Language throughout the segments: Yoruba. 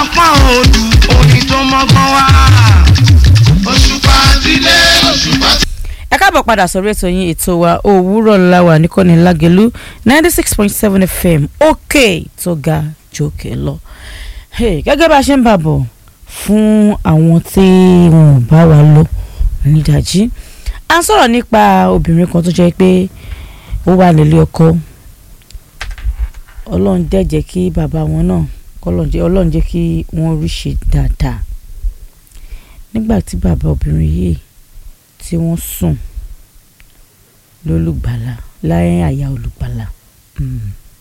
pọ́n òòlù orin tó mọ́gbọ́n wá. òṣùpá tilé òṣùpá tilé. ẹ káàbọ̀ padà sórí ètò yín ètò wa òwúrọ̀ láwà níkànnì lágẹ̀lú ninety six point seven fm òkè tó ga jòkè lọ. Hey, gẹ́gẹ́ bá a ṣe ń bà bọ̀ fún àwọn tí wọn ò bá wa lọ nídàjí à ń sọ̀rọ̀ nípa obìnrin kan tó jẹ́ pé ó wà nílé ọkọ ọlọ́run dẹ̀ jẹ́ kí bàbá wọn náà kọ́lọ́run jẹ́ ọlọ́run jẹ́ kí wọ́n rí ṣe dáadáa nígbà tí bàbá obìnrin yìí tí wọ́n sùn lólùgbàlà láyé àyà olùgbàlà Mm.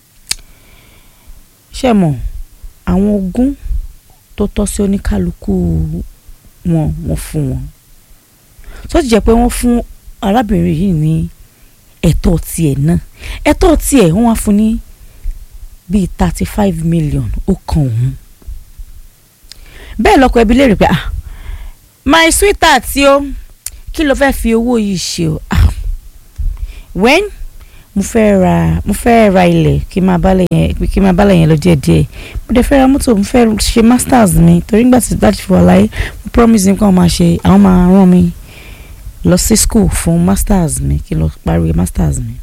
ṣé mọ̀ àwọn ogún tó tọ́ sí oníkálukú wọn wọ́n fún wọn tó ti jẹ́ pé wọ́n fún arábìnrin yìí ní ẹ̀tọ́ tiẹ̀ náà ẹ̀tọ́ tiẹ̀ wọ́n wá fún ní bíi thirty five million ó kan òun bẹ́ẹ̀ lọ́kọ ẹbí lè rí pé ah my sweetheart tí ó kí ló fẹ́ẹ́ fi owó yìí ṣe o ah when mo fẹ́ ra mo fẹ́ ra ilẹ̀ kí n máa bálẹ̀ yẹn kí n máa bálẹ̀ yẹn lọ díẹ̀ díẹ̀ mo dẹ̀ fẹ́ ra mọ́tò mo fẹ́ ṣe masters mi torí nígbà tí láti fi wà láyé mo promise ní kí wọ́n máa ṣe àwọn máa rán mi lọ sí school fún masters mi kí n lọ parí masters mi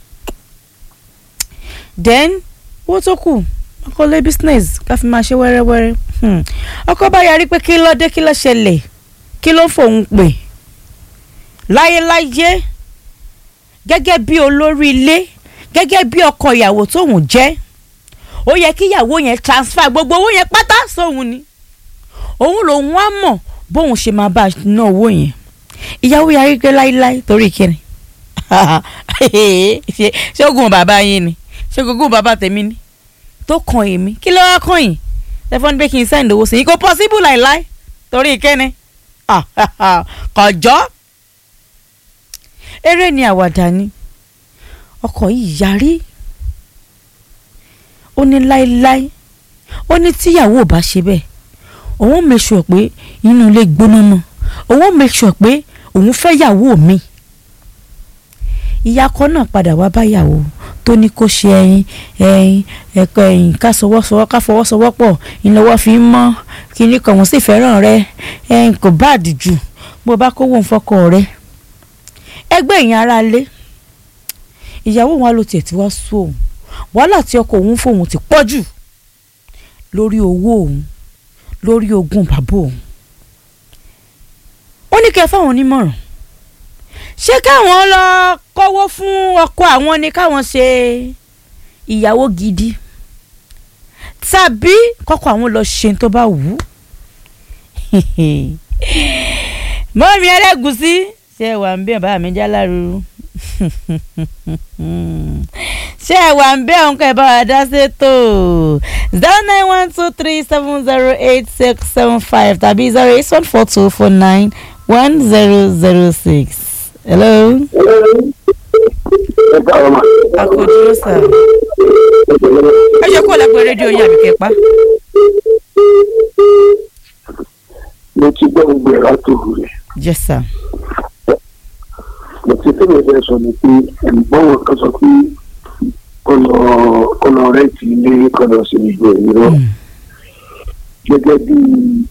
then owó tó kù ọkọ lé business ká fi máa ṣe wẹ́rẹ́wẹ́rẹ́ hmm. ọkọ bá yarí pé kí ló dé kí ló ṣẹlẹ̀ kí ló fòun pè láyéláyé gẹ́gẹ́ bí olórí ilé gẹ́gẹ́ bí ọkọ ìyàwó tóun jẹ́ ó yẹ kí ìyàwó yẹn transfer gbogbo owó yẹn pátá sóun ni òun lòun wá mọ̀ bóun ṣe máa bá a ná owó yẹn ìyàwó yarí pé láíláí torí kíni ṣe ṣé ogun bàbá yín ni ṣé ogun bàbá tèmi ni tó kan èmi kí ló wá kàn yín tẹfọ́n ní pé kí n send owó sí i kò possible láíláí torí kíni kọjọ́ eré ni àwàdà ni ọkọ yìí yarí ó ní láéláé ó ní tíyàwó ò bá ṣe bẹ́ẹ̀ òun make sure pé inú ilé gbóná mọ́ òun make sure pé òun fẹ́ yàwó mi ìyàkọ náà padà wá báyàwó tó ní kó ṣe ẹyin ẹyin ẹ̀kọ́ ẹyin ká sọwọ́sọwọ́ ká fọwọ́sowọ́pọ̀ ìnáwó fi ń mọ́ kíní kan wọ́n sì fẹ́ràn rẹ ẹyin kò bá àdìjú bó bá kówó ń fọkọ rẹ ẹgbẹ́ ìyẹn ara lé ìyàwó wọn ló tiẹ̀ tí wá sú òun wàhálà tí ọkọ òun fóun ti pọ̀ jù lórí owó òun lórí ogún bàbá òun ó ní kẹ́ fáwọn onímọ̀ràn ṣé káwọn lọ kọ́wọ́ fún ọkọ àwọn ni káwọn ṣe ìyàwó gidi tàbí kọ́kọ́ àwọn lọ ṣe tó bá wù ú mọ́mí ẹlẹ́gùsí ṣé wà ń bẹ̀ bá mi já lárúurú ṣé ẹ wà ń bẹ́ òun kẹ́ ẹ bá wa dá sétò zero nine one two three seven zero eight six seven five tàbí zero eight one four two four nine one zero zero six. hello. ẹ káàárọ̀ ma. a kò dúró sà. ẹ ṣe kó lápẹ́ rédíò yín àbíkẹ́ pa. mo ti gbọ́ gbogbo ẹ̀rọ àtòrò rẹ̀. yes sir. mo ti fẹ́ mi fẹ́ sọ ni pé ẹ̀gbọ́n wọn kan sọ pé kọlọ kọlọ rẹ ti lé kọlọ sí ìgbẹ́ ìrọ gẹ́gẹ́ bí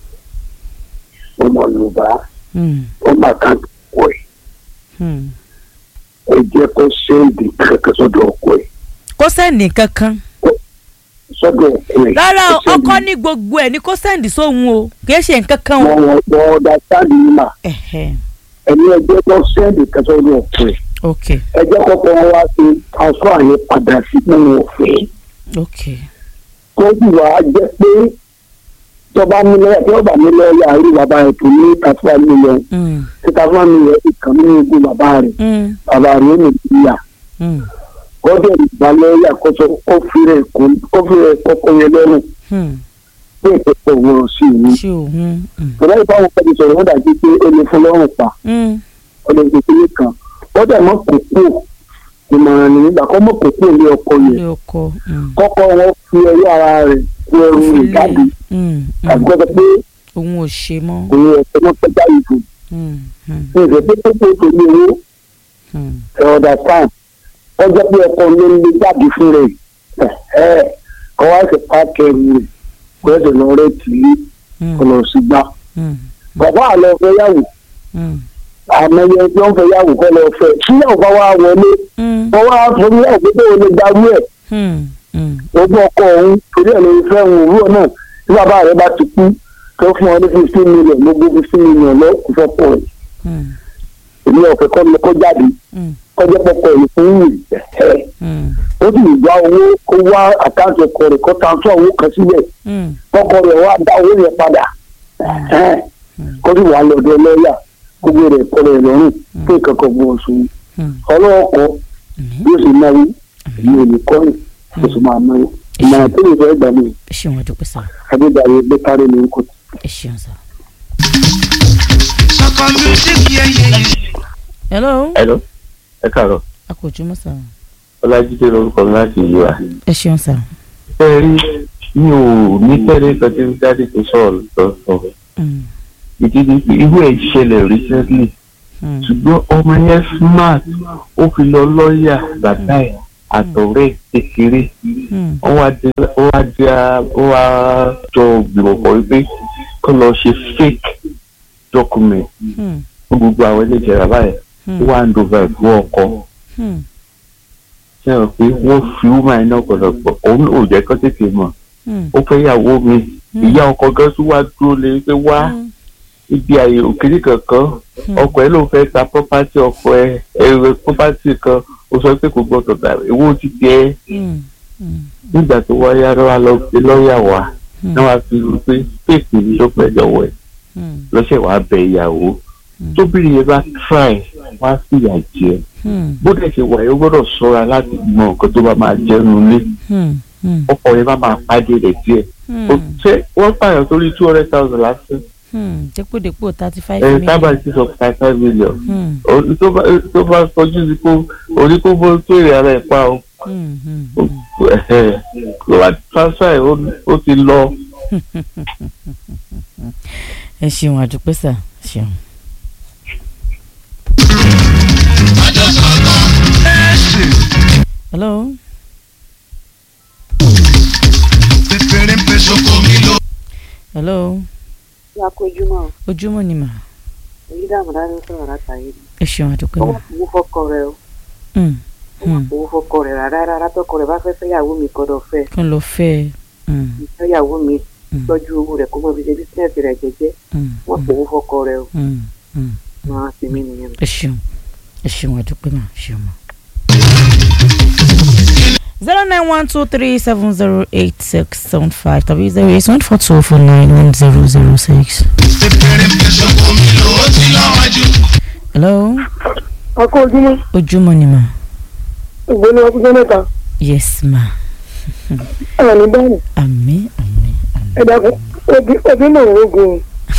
ọmọ Yorùbá Hmm. ọmọ àkàkọ ẹ̀ Hmm. ẹ jẹ́ kó sẹ́ǹdì kankan sọ́dọ̀ ọkọ ẹ̀ kó sẹ́ndì kankan. sọ́dọ̀ ọkọ ẹ̀ rárá o, kó sẹ́ndì- ọkọ ní gbogbo ẹ̀ ní kó sẹ́ndì sóhun o kì í ṣe nǹkan kan o. wọ́n wọ́n wọ́n ọ̀dà sáàdì yìí mà Ẹ̀hẹ̀. ẹ̀mí ẹ jẹ́ kó sẹ́ǹdì kan sọ́dọ̀ ọkọ ẹ̀ ok ẹ jẹ́ kọ́kọ́ wọn wá sí aṣọ àyè padà sí pé wọn ò fẹ́ ok kọ́jú wa jẹ́ pé tọ́ba nílẹ̀ tí ọba nílẹ̀ yà rí bàbá rẹ̀ tó ní tàfíà mílíọ̀n Mm. tí tàfíà mílíọ̀n ti kàn ní ogún bàbá rẹ̀ Mm. bàbá rẹ̀ ó lè fi yà Mm. kọ́dọ̀ ìgbàlẹ̀ yà kọ́sọ kófìrẹ̀ kófìrẹ̀ kọ́kọ́ yẹn lọ́rùn Hmm. pé ìpẹ́pẹ́ wọ̀ sí ìwé. ṣé òun. Mm. tọ́lá ìfowópamọ́ kan ti sọ̀rọ̀ wọ́n dàbí pé ó lè fún lọ́rùn pa Mm. ó lè fi kíní kan wọ́n dẹ̀ mọ́ kókó ìmọ̀ràn nìyí gbà kọ́ mọ́ kókó ilé ọkọ yẹn ilé ọkọ. Mm. kọ́kọ́ wọn fi ẹyọ ara rẹ̀ kú ẹrù rẹ̀ jáde Mm. tàbí Mm. kọ́ sọ pé òun ò ṣe mọ́. òun ẹ̀sẹ̀ mọ́ pẹ́jà ìfò Mm. Mm. ìfẹ́ pé kókó tó ní owó Mm. ẹ̀rọ̀dà sáà wọ́n jẹ́ pé ọkọ ló ń lé jáde fún rẹ̀ ẹ̀ kọ́ wá sí páàkì ẹ̀rù rẹ̀ kọ́ ẹ̀sẹ̀ lọ rẹ̀ tì í mm, kó lọ sí gbá mm, bàbá àlọ́ fẹ́ yàwó mm, àmọye tí wọ́n fẹ́ yàwó kó lọ fẹ́ síyàwó bá wá wọlé mm, wọ́n wá fún yàwó pé ó lè darú ẹ̀ mm, mm, ogún ọkọ òun torí ẹ̀ ló ń fẹ́ òun òwúrọ̀ náà tí bàbá rẹ̀ bá ti kú tó fún ọ ní fifteen million ló gbé fifteen million lọ kó fẹ́ pọ̀ ẹ̀ mm, èmi ọ̀fẹ́ kọ́ lọ kó jáde mm, kọjá pọpọ ẹ̀ fún yìí ẹ̀ mm, ó sì gba owó kó wá àkáǹtì ọkọ rẹ̀ kó transfer owó kan síbẹ̀ mm, kọkọ rẹ̀ wá dá owó yẹn padà ẹ̀ kó sì wà lọ́dọ̀ lọ́ọ̀yà kó gbé rẹ̀ kọ́ rẹ̀ lọ́rùn pé kankan bó oṣù mm. ọlọ́ọ̀kọ́ Àmín. yóò sì náwó èmi ò ní kọ́ ẹ̀ kó sì máa náwó ìmọ̀ràn tó lè fẹ́ gbà mí ẹ ṣeun àdúpẹ́ sá adédáyé gbẹ́kárẹ́ lórúkọ ẹ ṣeun sá. Sọkọ music yẹyẹ. hello Hello, ẹ káàárọ̀. a kò jùmọ̀ sá Ọlájídé lorúkọ mi láti ìlú wa. ẹ ṣeun sá. Ṣé ẹ rí mi ò ní tẹ́lẹ̀ kan tí dáàdì tó sọ̀rọ̀ lọ́sọ̀. Mm, Ìdí ni pé irú ẹ̀ ṣẹlẹ̀ recently. mm, Ṣùgbọ́n ọmọ yẹn smart ó fi lọ lọ́ọ̀yà bàbá ẹ̀ àtọ̀rẹ́ kékeré. mm, Ó wá dé ó wá dé ó wá jọ gbìmọ̀ pọ̀ wípé kó lọ ṣe fake document mm, fún gbogbo àwọn ilé ìjẹ̀rà báyìí. Ó mm, wá ń dover fún ọkọ. mm, ṣe rò pé wọ́n fi wúmà iná ọ̀pọ̀lọpọ̀ òun ò jẹ́ kó tètè mọ̀ mm, ó fẹ́ yàwó mi ìyá ọkọ gan tún wá dúró lé pé wá mm, ibi àyè òkèlè kankan ọkọ ẹ ló fẹ́ ta property ọkọ ẹ ẹrẹ property kan ó sọ pé kò gbọdọ̀ gbà owó ti tẹ mm, mm, nígbà tó wáyá lọ́wọ́ lọ pé lọ́ọ̀yà wá Mm. náà wá fi rú pé fèèkì ni ló pẹ́ lọ́wọ́ ẹ̀ mm, lọ́sẹ̀ wàá bẹ ìyàwó Mm. tóbìnrin yẹn bá try wá fìyà jẹ mm, bó dẹ̀ ṣe wà yóò gbọ́dọ̀ ṣọ́ra láti mọ nǹkan tó bá máa jẹun nílé mm, mm, ọkọ yẹn bá máa pàdé rẹ̀ díẹ̀ mm, Ó ṣe wọ́n pààyàn sórí two hundred thousand lásán mm. dépòdépò thirty five ẹ̀ million. tábà ti sọ five five million Mm, Orí tó bá tó bá fojú sí kó orí kó bó tó èrè ara ẹ̀ pa o mm, mm, ẹ̀hẹ̀, ló wá transfer ẹ̀ ó- ó ti lọ. ẹ ṣeun àdúpẹ́ sá ṣeun. hello Pépéré ń pè sóko mi ló. hello ya kojúmọ́ ojúmọ́ ni mà èyí dààmú dáná sọ̀rọ̀ látàyè ẹ ṣeun àdúpẹ́ ó mà. wà fowó fọ́kọ rẹ o Mm, ó wà mm. fowó fọ́kọ rẹ rárá rárá tọkọ rẹ bá fẹ́ fẹ́yàwó mi gbọ́dọ̀ fẹ́ kí n lọ fẹ́ ẹ. Mm, fẹ́yàwó mi Mm. tọ́jú owó rẹ kó mọ fi ṣe bísíǹsì rẹ jẹ́jẹ́ mm, wọ́n fowó fọ́kọ rẹ o mm, mm. máa fi mí nìyẹn. ẹ ṣeun ẹ ṣeun àdúpẹ́ mà ṣeun mà. zero nine one two three seven zero eight six seven five tàbí zero eight one four two four nine one zero zero six. Pépéré ń pè sóko mi ló. Ó ti lọ́wájú. hello akọ ojúmọ́ ojúmọ́ ni mà ìgbóni ọkùnrin mẹ́ta yes ma ẹ̀rọ ní báyìí àmín àmín àmín. ẹ̀dá òbí mọ̀ ogun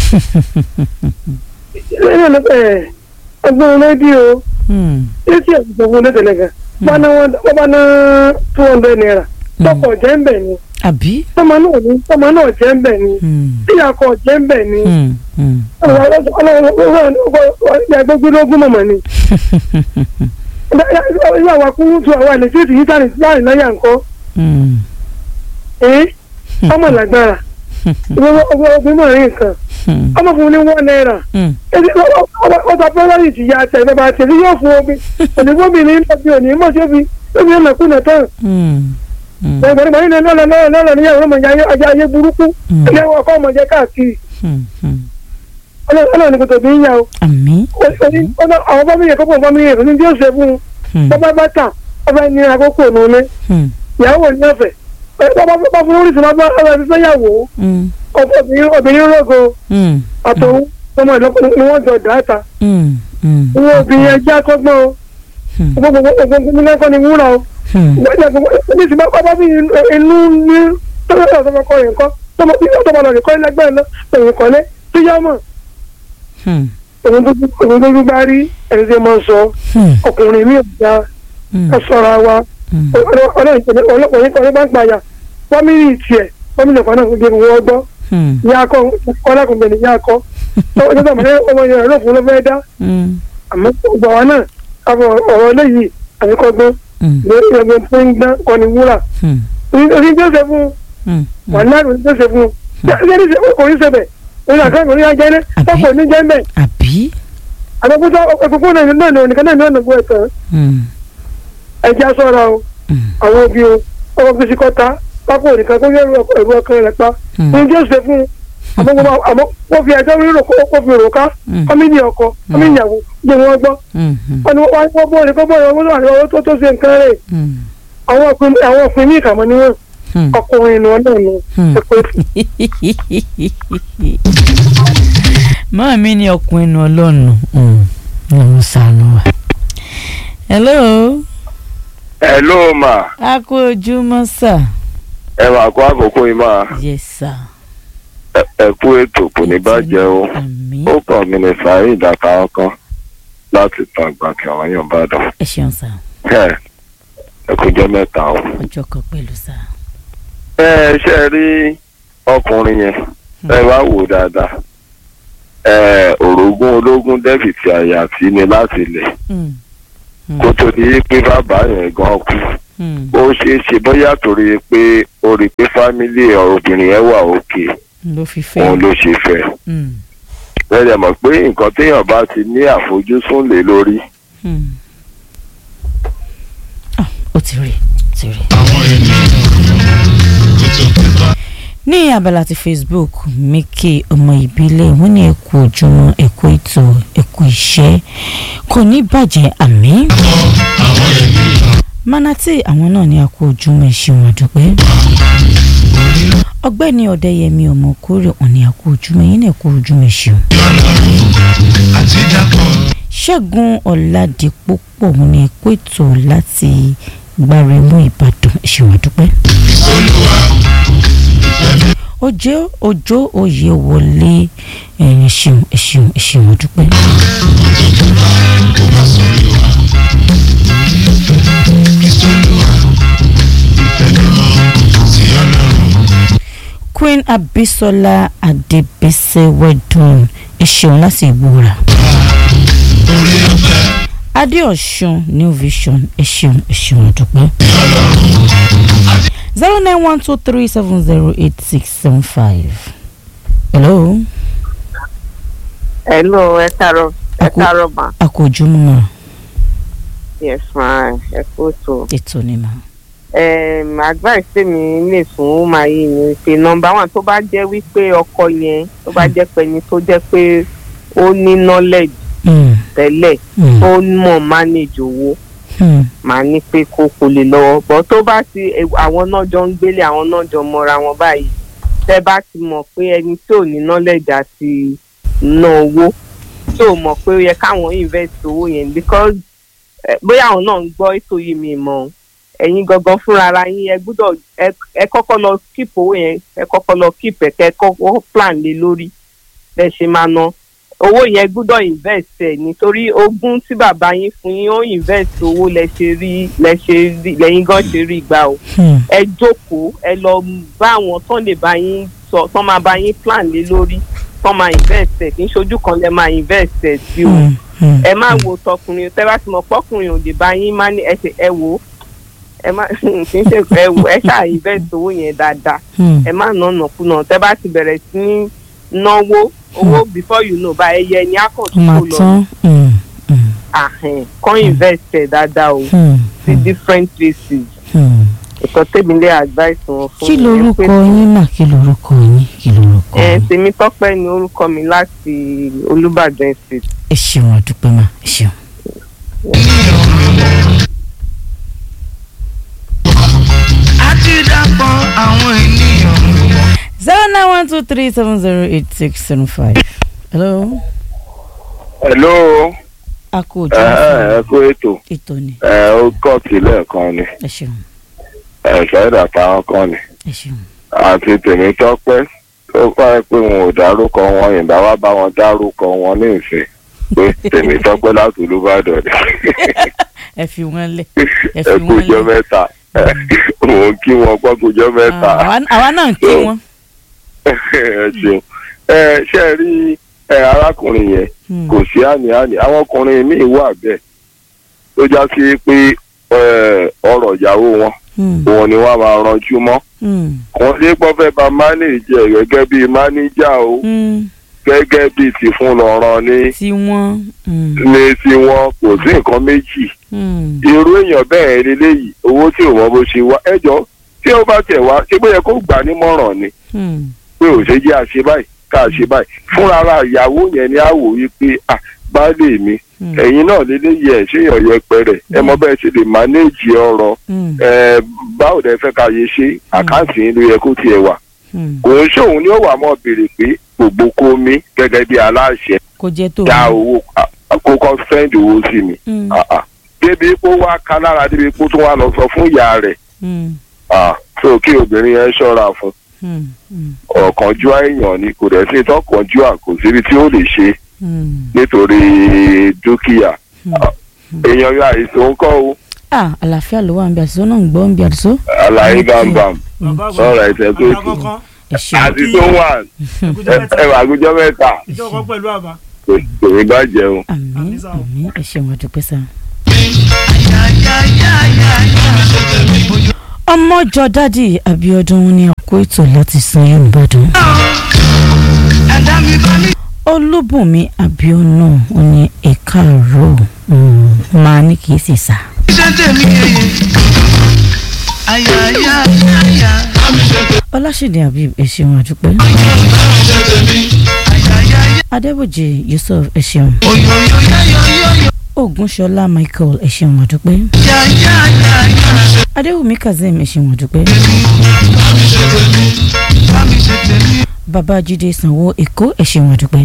lẹ́yìn ọ̀nà ẹ̀ ẹgbẹ́ rédíò Hmm, etí ẹ̀ sọ fún lẹ́tẹ̀lẹ̀ gan wọ́n bá ná two hundred naira tọkọ̀ jẹ́ ń bẹ̀ ni àbí. tọmọ náà ní tọmọ náà jẹ́ ń bẹ̀ ni Hmm, tíyàkọ̀ jẹ́ ń bẹ̀ ni hmm, hmm. ọlọ́gbẹ́gbẹ́lógún mọ̀mọ́ ni ìyá wa kúrú tu àwọn àlejò ìdí yíta láàrin náírà ńkọ́ Hmm, ẹ́ ọmọ làgbára obìnrin mọ̀ rí nǹkan hmm, ọmọ fún mi ní one naira hmm. ẹni ọba pẹ́lẹ́rì ti ya àtẹ ìbẹ̀bà àtẹ̀lé yóò fún omi onígbòmìnir lọ́bí òní mọ̀ sí omi lóbi ọ̀nà kùnà tán Hmm, hmm, gbẹ̀gbẹ̀rẹ̀ ní lọ́lọ́ lọ́lọ́ lọ́lọ́ níyàwó ọmọ ìyá ayé ayé burúkú Hmm. ilé ọkọ ọmọ jẹ káàkiri hmm, hmm. ọlọ́run ní kò tóbi ń yà o àmín. Oní- ọ̀nà- àwọn bọ́mí yẹn kọ́kọ́ bọ́mí yẹn ní tí ó ṣe fún un Hmm, bọ́bá bá tà ọba ní àkókò nùlé hmm, ìyàwó ní ọ̀fẹ́ bọ́bá bá fún oríṣi bá ọba fi fẹ́yàwó hmm, obìnrin obìnrin rògo hmm, àtòun ọmọ ìlọ́pọ̀ ni wọ́n jọ dáàtà hmm, hmm, ìwọ obìnrin ẹjẹ́ akọ́gbọ́n o hmm, gbogbo gbogbo lẹ́kọ́ ni wúrà o hmm. ní ti bá bá bí inú ní tọ́lá tó fọkọ yẹn kọ́ tọmọ bí wọ́n tọmọ lọ́ọ̀rẹ́ kọ́ ẹlẹgbẹ́ lọ òun kọ́lé tó yá mọ̀ Hmm, òun tó gbé bá rí ẹni tí mo sọ hmm, ọkùnrin mi ò já hmm, ẹ sọ̀rọ̀ wa hmm. ọlọ́pàá yẹn kọ́ bá gbàyà fámìlì tiẹ̀ fámìlì kan náà gbé wọ́n gbọ́ Hmm, ìyá akọ ọlọ́kùnrin ìyá akọ ọjọ́ tó àmọ́ ọmọ yẹn ló fún ló fẹ́ dá hmm, àmọ́ gbà wá náà káfọ ọ̀rọ̀ eléyìí àbíkọ́gbọ́n hmm, lórí ẹgbẹ́ tó ń gbá kọ́ni wúrà hmm, orí tó ṣe fún hmm, wà láàrin tó ṣe fún yẹ́nì ṣe kò ní ṣẹbẹ̀ òun àkàrà kò ní yá jẹ́lẹ̀ Àbí? ọkọ̀ ní jẹ́ mbẹ̀ àbí. àbẹ̀kútà òkùnkùn náà náà ní oníkan náà ní ọ̀nà gbọ́ ẹ̀tàn Mm, ẹ̀jẹ̀ aṣọ́ra o mm, àwọn òbí o ọkọ̀ gbèsè kọ́ta pápá òníkan kó yẹ ẹ̀rù ọkàn rẹ̀ pa mm, ní jẹ́ ṣe fún un àmọ́ wọ́n- àmọ́ wọ́n fi ẹjọ́ rírò kó kó fi rò ká Mm. kọ́mídì ọkọ kọ́mídì ìyàwó gbé wọn gbọ́ mm, mm, wọ́n ní wọ́n wọ́n bọ́ọ̀lù kọ́ bọ́ọ̀lù owó náà lọ́wọ́ tó tó ṣe nǹkan rẹ̀ mm, àwọn ọkùnrin àwọn ọkùnrin ní ìkàmọ́ ni wọ́n mm. ọkùnrin ìnù ọ̀nà ìnù Hmm. ẹ̀pẹ́ máa mi ní ọkùnrin nu ọlọ́run ọ̀hún sànù wa. hello ẹ ló mà a kú ojúmọ́ sà. ẹ máa kó àkókò yìí máa yes sir. ẹ kú ètò kò ní bàjẹ́ o àmín ó kàn mí ní sàárì ìdàkà ọkàn láti tan àgbà kí àwọn èèyàn bá dàn ẹ ṣeun sà ẹ ẹ kú jẹ́ mẹ́ta o. ọjọ́ kan pẹ̀lú sà. ẹ ṣe rí ọkùnrin yẹn ẹ wá wò dáadáa ẹ orogún ológun dẹ́bìtì àyà sí ni láti ilẹ̀ Mm, mm, kó tó di pé bàbá yẹn gan kú mm, ó ṣeé ṣe bóyá torí pé ó rí i pé fámílì obìnrin yẹn wà òkè ló fi fẹ́. òun ló ṣe fẹ́ Mm, lẹ́yìn mọ̀ pé nǹkan téèyàn bá ti ní àfojúsùn lé lórí mm. Ah, ó ti rí ó ti rí. àwọn ènìyàn tó tó kíkọ́. ní abala ti facebook mike ọmọ ìbílẹ̀ wọ́n ní ẹ̀kú ojúmọ́ ẹ̀kú ètò ẹ̀kú iṣẹ́ kò ní bàjẹ́ àmì. àwọn ènìyàn manati àwọn náà ní ẹ̀kú ojúmọ́ ẹ̀ṣin àdúpẹ́. ọgbẹ́ni ọ̀dẹ́yẹmí ọmọkúrẹ́ wọn ní ẹ̀kú ojúmọ́ yín náà ẹ̀kú ojúmọ́ ẹ̀ṣin. àti dàpọ̀ ṣẹ́gun ọ̀làdìpọ̀pọ̀ wọn ní ẹ̀kú ètò láti gbáremú ìbàdàn ẹ̀ṣin àdúpẹ́. olúwa ọjọ́ ọjọ́ òye wọlé ẹ̀yìn ṣeun ẹ̀ṣin ẹ̀ṣin àdúpẹ́. kò má sọrí wa. kristu olúwa ìfẹ́ mímọ́ sí ọlọ́run. queen abisola adebese wedun ẹ̀ṣin láti ìgbòrà. orí ọ̀fẹ́ adéọ̀sùn new vision ẹ̀ṣin ẹ̀ṣin àdúpẹ́. zero nine one two three seven zero eight six seven five. hello hello ẹ káàárọ̀ ẹ Àkó- káàárọ̀ mà akójúmọ́ yes ma ẹ kú tó. ètò ni mà. um, advice tèmi lè fún ọmọ yìí ni pé nọmba one tó bá jẹ́ wípé ọkọ yẹn tó bá jẹ́ pé ẹni tó jẹ́ pé ó ní knowledge Mm, tẹ́lẹ̀ mm, ó mọ̀ manage owó mm, màá ní pé kó kò lè lọ́wọ́ bọ́ tó bá ti ẹ- àwọn náà jọ ń gbélé àwọn náà jọ mọ́ra wọn báyìí tẹ́ bá ti mọ̀ pé ẹni tí ò ní knowledge àti ná owó tí ò mọ̀ pé ó yẹ káwọn invest owó yẹn because eh, bóyá àwọn náà ń gbọ́ ètò yìí mi mọ̀ ọ́n. ẹ̀yin gangan fúnra ara yín ẹ gbúdọ̀ ẹ- ẹ kọ́kọ́ lọ keep owó yẹn ẹ kọ́kọ́ lọ keep ẹ̀ kẹ́ ẹ kọ́kọ́ plan lé lórí bẹ́ẹ̀ ṣe máa ná owó yẹn gbúdọ̀ invest ẹ̀ nítorí ogún tí bàbá yín fún yín ó invest owó lẹ ṣe rí lẹ ṣe rí lẹ́yìn gan ṣe rí gbà o mm, ẹ jókòó ẹ lọ bá àwọn tán lè bá yín sọ tán máa bá yín plan lé lórí tán máa invest ẹ̀ kì í ṣojú kan lẹ máa invest ẹ̀ sí o mm, mm, ẹ má wo tọkùnrin tẹ bá ti mọ̀ pọ́kùnrin ò lè bá yín má ní ẹsẹ̀ ẹ wò ó ẹ má kì í ṣe ẹ wò ẹ ṣáà invest owó yẹn dáadáa mm. ẹ má nà nàkúnà tẹ bá ti bẹ̀rẹ̀ sí ní náwó owó before you know bá ẹyẹ ni ó akọ̀tún máa kò lọ tán. Mm, mm, àhẹn kọ́ invest ẹ̀ dáadáa o mm, sí different places mm. ìtọ́ tèmi lé advice wọn fún kí mi lorúkọ pé- yín mà kí lorúkọ yín kí lorúkọ ẹ yín. tèmi tọ́pẹ́ ni orúkọ mi láti olùbàdàn state. ẹ ṣeun àdúpẹ́ mà ẹ ṣeun. àti dàpọ̀ àwọn ènìyàn. zero nine one two three seven zero eight six seven five. hello hello a kú ojú ẹ ẹ kú ètò ètò ni ẹ ó kọ́ sílẹ̀ kan ni ẹ ṣeun ẹ ṣáìdà táwọn kan ni ẹ ṣeun. àti tèmi tọ́pẹ́ tó fà pé wọn ò dárúkọ wọn ìgbà wá bá wọn dárúkọ wọn ní ìsìn pé tèmi tọ́pẹ́ láti olúbàdàn ni ẹ fi wọn lẹ ẹ ẹ fi wọn kújọ lẹ. mẹ́ta mò ń kí wọn pọ́ kújọ mẹ́ta Ah, àwa- àwa náà ń kí wọn. ẹ ṣeun ẹ ṣe rí ẹ arákùnrin yẹn Hmm, kò sí àní-àní àwọn ọkùnrin míì wà bẹ́ẹ̀ tó já sí pé ẹ, ọ̀rọ̀ ìyàwó wọn Hmm. òun ni wọ́n máa ranjú mọ́ Hmm. kàn lé pọ́ fẹ́ bá mánéèjì ẹ̀ gẹ́gẹ́ bíi mánéjà o Hmm. gẹ́gẹ́ bíi ti fún lọ́rọ̀ ní tí wọ́n. Hmm. ní tiwọn kò sí nǹkan méjì Hmm. irú èèyàn bẹ́ẹ̀ leléyìí owó tí ò mọ bó ṣe wá ẹjọ́ tí ó bá tẹ̀ wá ṣé bóyá kó gbà nímọ̀ràn ni Hmm. pé ò ṣe jẹ́ àṣe báyìí ká ṣe báyìí fúnra ara ìyàwó yẹn ni á wò wípé à baálé mi Hmm. ẹ̀yin náà léléyìí ẹ̀ ṣé èèyàn yẹpẹrẹ ẹ mọ bẹ́ẹ̀ ṣe lè mánéèjì ọ̀rọ̀ Hmm. ẹ báwo lẹ fẹ́ ká yẹ ṣe àkáǹtì yín ló yẹ kó tiẹ̀ wà Hmm. kò ń ṣòun ni ó wà mọ́ béèrè pé gbogbo kó mi gẹ́gẹ́ bí aláṣẹ kò jẹ́ tó. dá owó àkókò sẹ́ńdì owó sí mi Hmm. Ah, ah. débi pé ó wá ká lára débi pé ó tún wá lọ sọ fún ìyá rẹ̀ Hmm. Ah, so kí obìnrin yẹn ṣọ́ra fún Hmm. Hmm. ọ̀kánjúà èèyàn ni kò dẹ̀ sí tọkànjúà kò síbi tí ó lè ṣe Hmm. nítorí dúkìá Hmm. Ah, èèyàn yóò àìsàn ń kọ́ o ah àlàáfíà ló wà ń bí àdìsó náà ń gbọ́ ń bí àdìsó. àlàyé bámbám bàbá sọ̀rọ̀ ẹ̀sẹ̀ tó àgbà tù kankan ẹ ṣeun. àti tó wà ẹkújọ mẹ́ta ẹwà àgùjọ mẹ́ta ìjọ kan pẹ̀lú àbá kò kò ní bàjẹ́ o. àmín Àmín sá o. àmín ẹ ṣeun àdúpẹ́ sá. ọmọjọ dádì Abíọ́dún ní àkó ètò láti san Yorùbá dùn. ẹ̀dá mi bá mi Olúbùnmi Abíọ́nà ó ní ẹ̀ka àárọ̀ mm, máa ní kì í sì sá. ṣe tèmi yeye. àyà àyà àyà àyà. Ọláṣídé Habib ẹ ṣeun àdúpẹ́. ṣe tèmi. àyà àyà àyà. Adébòjì Yusuf ẹ ṣeun. oyoyo yayoyoyo. Ògúnṣọlá Michael ẹ ṣeun àdúpẹ́. àyà àyà àyà àyà. Adéwùmí Kazeem ẹ ṣeun àdúpẹ́. bá mi ṣe tèmi. bá mi ṣe tèmi. Babájídé Sanwó Èkó ẹ ṣeun àdúpẹ́.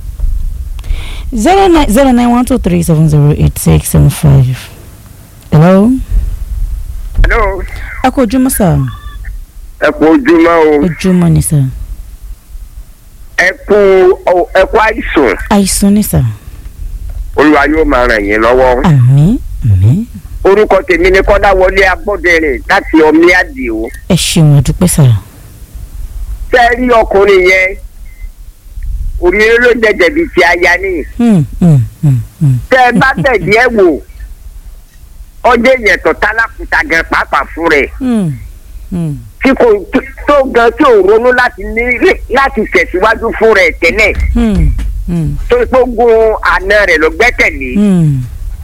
zero nine zero nine one two three seven zero eight six seven five. hello. hello a kò ojúmọ́ sà ẹ kú ojúmọ́ o ojúmọ́ ni sà ẹ kú ọ- ẹ kú àìsàn àìsàn ni sà olúwa yóò máa ràn yín lọ́wọ́. àmín àmín orúkọ tèmi ni kọ́dáwọlé agbọ́dẹ̀rìn láti ọmí àdìo. ẹ ṣeun àdúpẹ́ sà tẹ́ ẹ rí ọkùnrin yẹn òrìrì ló jẹjẹ bíi ti aya ní. Hmm, hmm, hmm, hmm. tẹ́ ẹ bá tẹ̀lé ẹ wò ọjọ́ èèyàn tó tálákùtà gan pàápàá fún rẹ̀ Hmm, hmm, tí kò tó gan tí ò ronú láti ní láti tẹ̀síwájú fún rẹ̀ tẹ́lẹ̀ hmm, hmm, tó gbógun àna rẹ̀ ló gbẹ́kẹ̀lé. hmm.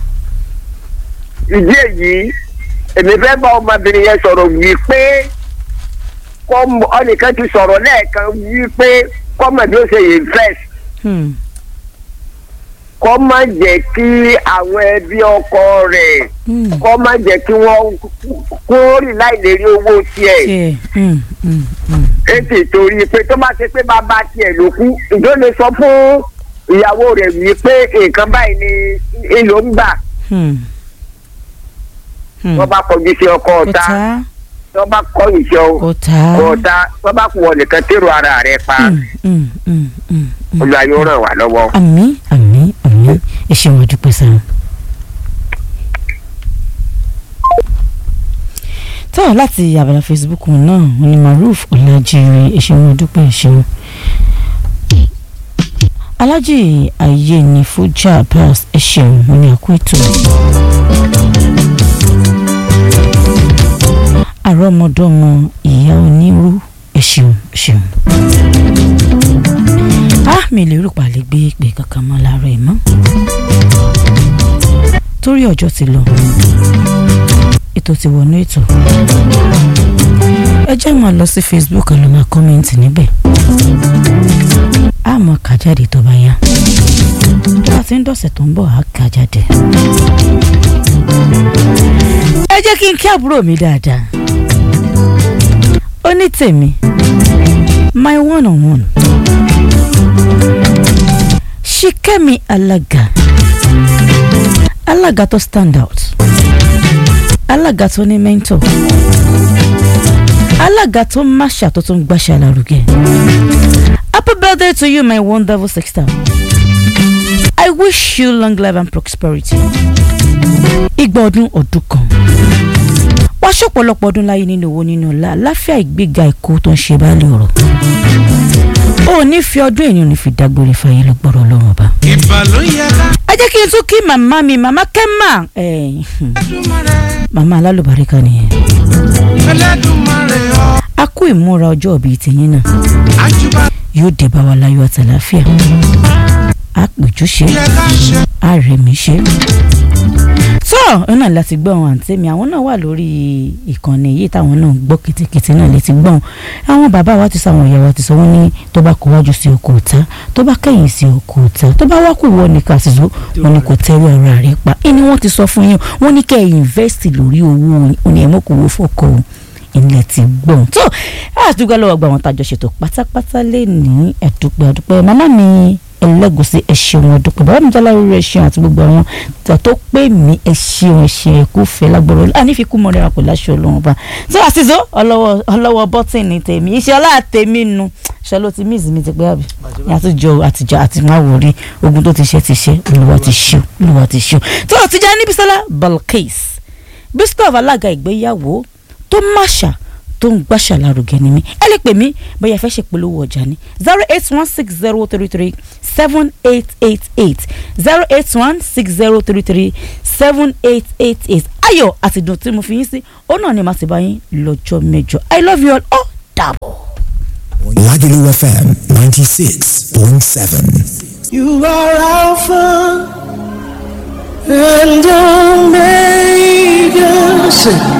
ìdí èyí èmi fẹ́ bá ọmọbìnrin yẹn sọ̀rọ̀ wí pé kọ́ ọnìkan ti sọ̀rọ̀ lẹ́ẹ̀kan wí pé kọ́mọ̀ bí ó ṣe yè fẹ́s Hmm, kọ́ má jẹ́ kí àwọn ẹbí ọkọ rẹ̀ hmm. kọ́ má jẹ́ kí wọ́n kó rí láì lè rí owó tiẹ̀ tiẹ̀ hmm, hmm, hmm. ètò ìtorí pé tó bá ṣe pé bàbá tiẹ̀ ló kú ìjọ lè sọ fún ìyàwó rẹ̀ wí pé nǹkan báyìí ni ìlò ń gbà Hmm. Hmm. wọ́n bá kọjú sí ọkọ kò ọ̀tá tá wọ́n bá kọ̀yìn sí ọ. kò tá. kọta wọn bá kú wọn nìkan tèrò ara rẹ pa Hmm, hmm, hmm, hmm, hmm. olùwà yóò ràn wá lọ́wọ́. àmín àmín àmín ẹ ṣeun àdúpẹ́ sà. tó láti abala facebook náà wọn ni maruf ọlájírè ẹ ṣeun àdúpẹ́ ẹ ṣeun. alájì ayé ní fújà pass ẹ ṣeun wọn ni àkó ètò. àrọ́mọdọ́mọ ìyá onírú ẹ ṣeun ẹ ṣeun á mi lè rò pa lè gbé ìpè kankan mọ́ láàárọ̀ ẹ̀ mọ́ torí ọjọ́ ti lọ ètò ti wọnú ètò ẹ jẹ́ máa lọ sí facebook ẹ lọ máa kọ́mẹ́ǹtì níbẹ̀ á mọ kà jáde tó bá yá tó bá ti ń dọ̀sẹ̀ tó ń bọ̀ á kà jáde ẹ jẹ́ kí n kí àbúrò mi dáadáa ó ní tèmi my one on one ṣìkẹ́mi alága alága tó stand out alága tó ní mentor alága tó máṣà tó tún gbàṣà lárugẹ happy birthday to you my wonderful sister i wish you long life and prosperity igba ọdún ọdún kan wá ṣọ̀pọ̀lọpọ̀ ọdún láyé nínú owó nínú ọlá láfíà ìgbéga ẹ̀kọ́ tó ń ṣe báàlì ọ̀rọ̀ ó ní fi ọdún èèyàn ní fi dágbére fàyè ló gbọ́dọ̀ ọlọ́run ọba. ìbà ló yẹ ká ẹ jẹ́ kí n tún kí màmá mi màmá kẹ́mà ẹ̀, dúmọ̀ rẹ̀. màmá alálùbáríkà nìyẹn Ẹlẹ́dùmarè ọ́ a kú ìmúra ọjọ́ bíi tìyín náà àjùbà yóò dé bá wa láyọ̀ àtàláfíà a péjú ṣe yẹ ká ṣe. a rẹ̀ mí ṣe. tó iná láti gbọ́ àwọn àǹtí mi àwọn náà wà lórí ìkànnì yìí táwọn náà gbọ́ kìtìkìtì náà létí gbọ́n àwọn bàbá wa ti sọ àwọn ìyá wa ti sọ wọ́n ní tó bá kó wájú sí oko òta tó bá kẹ́yìn sí oko òta tó bá wá kú wọ nìkan àtìsó wọn ni kò tẹ́wọ́ ara rẹ̀ pa ẹni wọ́n ti sọ fún yín wọ́n ní kẹ́ ẹ̀ invest lórí owó òní ẹ̀ mọ́kòwò fọ́kọ̀ o ilẹ̀ ti gbọ̀n tó àdúgbò lọ́wọ́ gba àwọn tàjọ ṣètò pátápátá lè ní ẹ̀dúpẹ́ ẹ̀dúpẹ́ màmá mi ẹlẹ́gùsí ẹ̀ṣẹ̀wọ̀n ẹ̀dúpẹ́ bàbá mi jẹ́ aláwọ̀ ẹ̀ṣẹ̀wọ̀n àti gbogbo àwọn tó tó pé mi ẹ̀ṣẹ̀wọ̀n ẹ̀ṣẹ̀ ẹ̀kú fẹ́ lágbọ́rọ̀ ànífikún mọ́ rẹ̀ pẹ̀lú aṣọ ọlọ́run bá tó àṣìṣe ọlọ́wọ́ bọ́tìnì tèmi iṣẹ́ ọlá tèmi nu ṣe ló ti míìsì mi ti pé àbí àtijọ́ àtijọ́ àti máa wò rí ogun tó ti ṣe ti ṣe olúwa ti ṣe olúwa ti ṣe tó àtijọ́ níbi sọ́lá Balkis bísítọ̀f alága ìgbéyàwó tó máṣà tó ń gbàṣà lárugẹ ni mí ẹ lè pè mí bóyá ẹ fẹ́ ṣèpolówó ọjà ni zero eight one six zero three three seven eight eight eight zero eight one six zero three three seven eight eight eight ayọ̀ àti dùn tí mo fi yín sí ó náà ni màá ti bá yín lọ́jọ́ mẹ́jọ i love you all ó dàbọ̀. Lagelu FM 96.7. You are Alpha and Omega. Say,